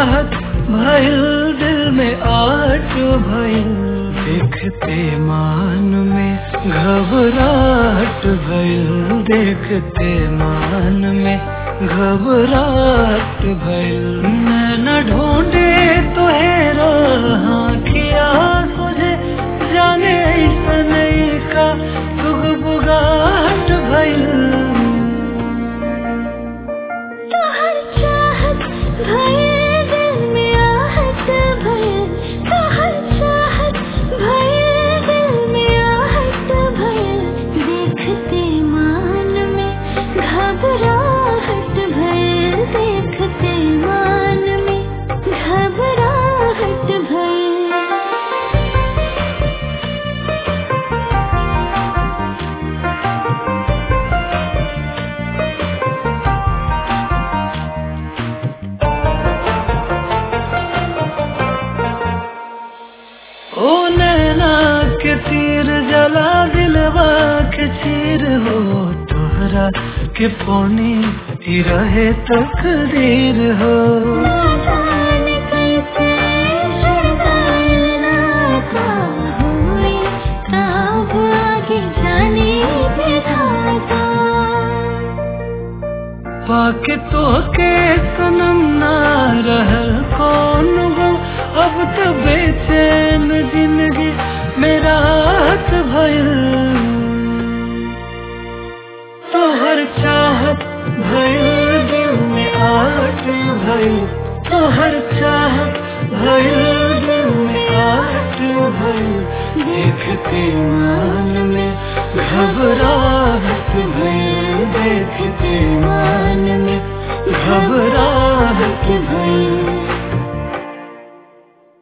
चाहत भइल दिल में आट भइल देखते मान में घबराहट भइल देखते मान में घबराहट भइल न ढूंढे तो हेरा किया तुझे जाने ऐसन का तुग बुगाहट भइल तोहर चाहत भइल दिल में आहट भइल तोहर चाहत भइल दिल में आहट भइल देखते मान में घबराहट भइल देखते मान में घबराहट भइल ओ नैना के तीर जला दिलवा के चीर हो तोहरा के पौनी ही रहे तकदीर हो ना जाने कैसे शुरुआत का हुई कब आगे जाने विधाता पाके तो के सनम ना रहल कौन हो अब तो बेचैन जिंदगी मेरा हाथ भइल तोहर चाहत भइल दिल में आट भइल तोहर चाहत भइल दिल में आट भइल देखते मान में घबराहट भइल देखते मान में घबराहट भइल